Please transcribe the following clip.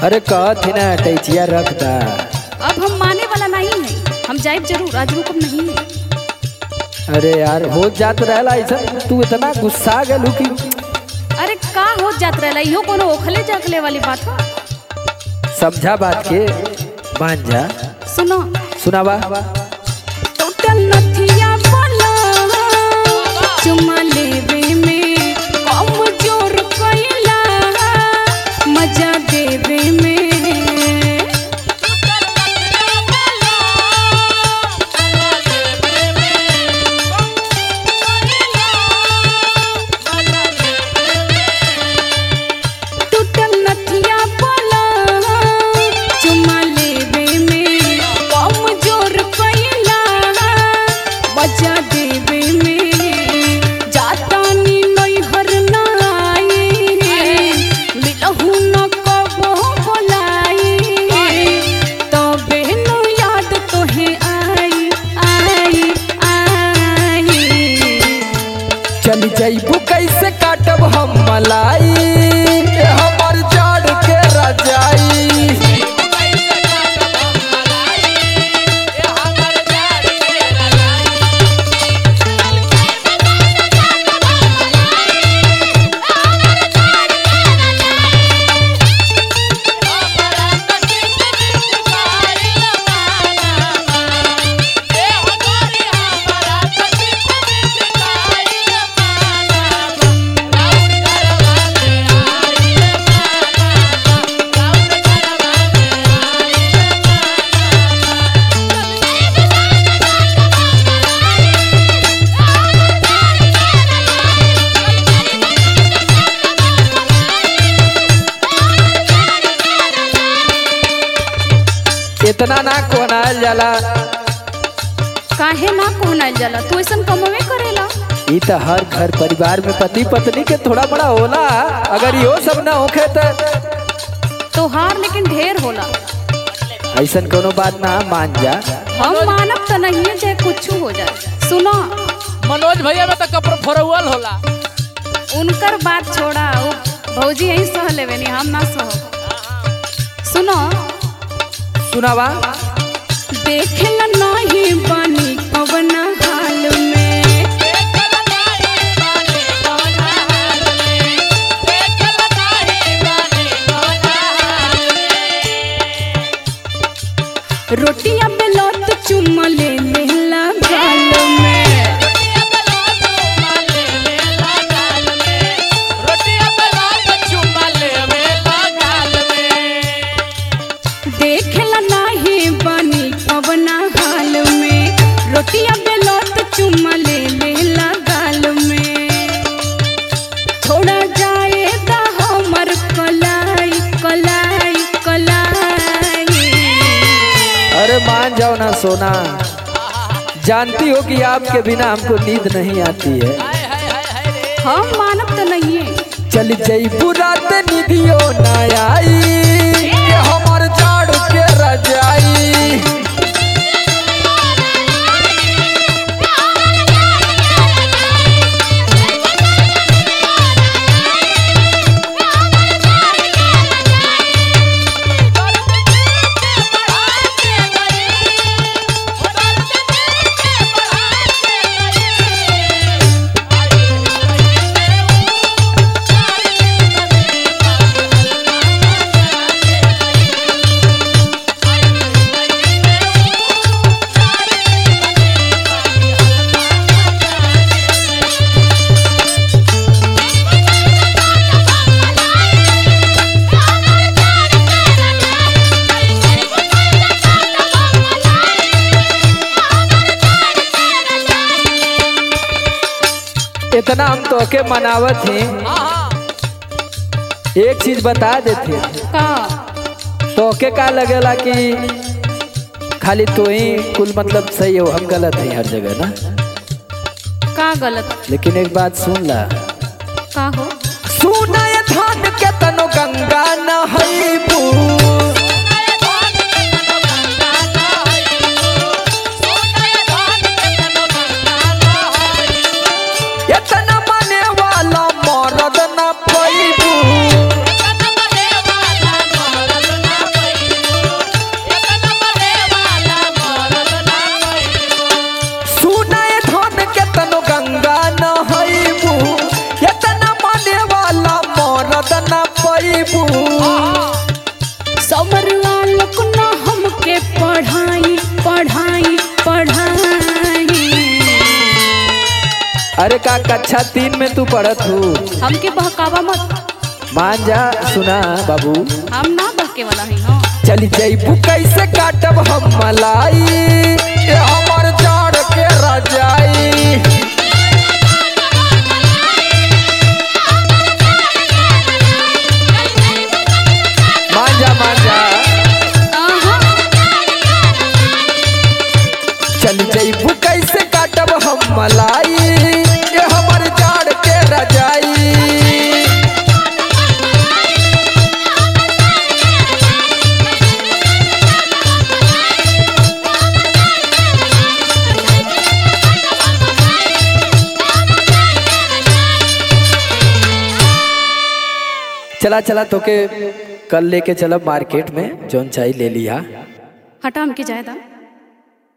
अरे कहत ही ना टैचिया रख दा अब हम माने वाला नहीं है हम जाइब जरूर आज रुकम नहीं है अरे यार हो जात रहला ऐसा तू इतना गुस्सा गेलू कि अरे का हो जात रहला इहो कोनो ओखले जाखले वाली बात हो समझा बात के मान जा सुनो सुनावा टोटल नथिया बोला चुमा लेवे में कम जोर कइला मजा देवे में टूटल नथिया बोला चुमा लेवे में कम जोर कइला बजा देवे में जाता नी नैहर ना आए मिलहु न कबो बोलाई तबे न याद तोहे आई आई आई चल जैबू कैसे काटब हम मलाई ए हमर जड़ के रजाई इतना ना कोनाल जाला काहे ना कोहनाइल जाला तू ऐसन कमवे करेला ई त हर घर परिवार में पति पत्नी के थोड़ा बड़ा होला अगर यो सब ना होखे त तोहार लेकिन ढेर होला ऐसन कोनो बात ना मान जा हम मानब तो नहीं है चाहे कुछ हो जाए सुनो मनोज भैया में तो कपड़ फरवल होला उनकर बात छोड़ा उ भौजी यही सह लेवे नी हम ना सह सुनो सुनावा देखेला नहीं बानी कवन हाल में रोटियां बेलौत चुम ले लेला गाल में देखेला नहीं बानी कवन हाल में रोटियां बेलौत चुम ले लेला गाल में थोड़ा जाए ता हमर कलाई कलाई कलाई अरे मान जाओ ना सोना जानती हो कि आपके बिना हमको नींद नहीं आती है हम मानब तो नहीं है चल जईबू रात निधियो ना आई ये हमर जाड़ के रजाई इतना हम तो के मनावत हैं एक चीज बता देते का तो के का लगेला कि खाली तो ही कुल मतलब सही हो हम गलत है हर जगह ना का गलत लेकिन एक बात सुन ला का हो सुना ये धान के तनो गंगा नहैबू इतना माने वाला मरद न पैबू अरे का कक्षा तीन में तू पढ़त हूँ हमके बहकावा मत मान जा सुना बाबू हम ना बहके वाला ही हो चली जैबू कैसे काटब हम मलाई ये हमर जाड़ के रजाई मान जा मान जा आहा, चल जैबू कैसे काटब हम मलाई ये हमर जाड़ के रजाई चला चला तोके कल लेके चलब मार्केट में जौन चाहिए ले लिया हटा हमके जायदा